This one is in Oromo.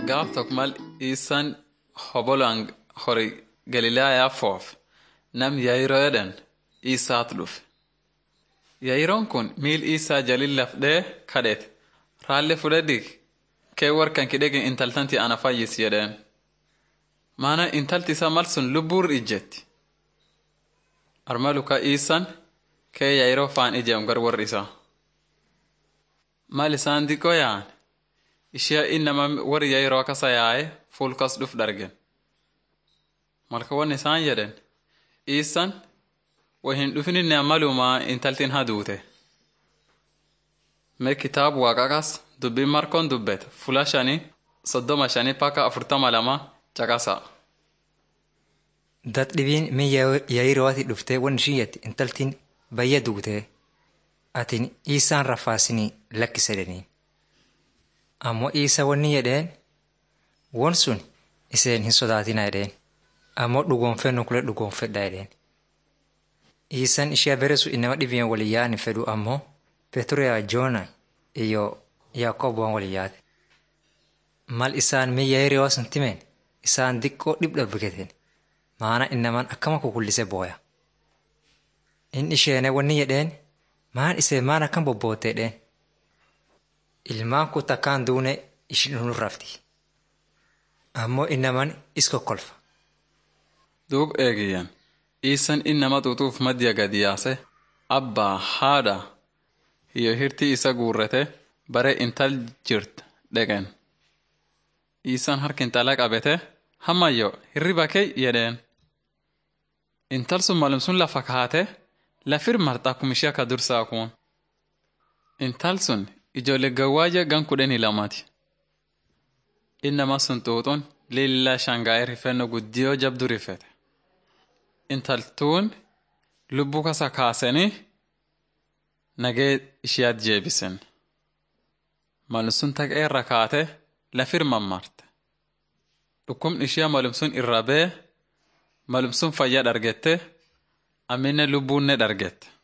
gaaf tokko mal isaan hobolaan hori Galiilaayaa foof nam Yaayiroo jedhan isaatu dhufe. Yaayiroon kun miil isaa jalin lafdhee kadheete raalli fudhadhi kee warkan kidhegin intaltanti ana fayyis jedheen. Maana intalti isaa mal sun lubbuur ijjetti. Arma luka isaan kee Yaayiroo faan ijeem gar warri isaa. Mal isaan diqoo yaa'an ishee innama warri Yaayiroo kasa yaa'e fuulkas dhuf dargen. Malka wanni isaan jedhen isaan wa hin dhufininne ammalumaa intaltiin haduute. Mee kitaabu waaqaqas dubbiin markoon dubbete fula shanii soddoma shanii paka afurtama lama caqasa. Dadhibiin min Yaayirootii dhuftee wanni isheen jette intaltiin bayya duutee atiin isaan rafaasinii lakkise jedhaniin. Ammoo isa wanni jedheen won sun iseen hin sodaatina jedheen. Ammoo dhugoonfennu kule dhugoonfedha jedheen. Isaan ishee beresu inama dhibeen walii yaa'an fedhu ammoo Peturiyaa Joona iyo Yaaqooboon walii yaate. Mal isaan min Yaayiroo sun timeen isaan diqqoo dhibdha buketen maana innaman akkama kukullise booya. In isheene wanni jedheen maan isee maan akkam bobbootte jedheen. Ilmaan kun takkaan duune ishin nu rafti. Ammoo innaman is kokkolfa. Duub eegiyyan isaan innama xuuxuuf maddiya gadi yaase abbaa haadha hiyyo hirtii isa guurrate bare intal jirt dhaqeen. Isaan harka intala qabete hammayyo hirriba kee jedheen. Intal sun malum sun lafa kaate lafir marxaa kum ishee akka dursaa kun. Intal sun ijoollee gawwaaja gan kudhanii lamaati. Innama sun xuuxuun lillaa shangaa'ee rifeenno guddiyoo jabdu rifete. Intaltuun lubbuu kasa kaasanii nagee ishiyaat jeebisen. Malum sun taqee irra kaate lafir mammarte. Dhukkubni ishee malum sun irra bee malum sun fayyaa dhargette amminne lubbuunne dhargette.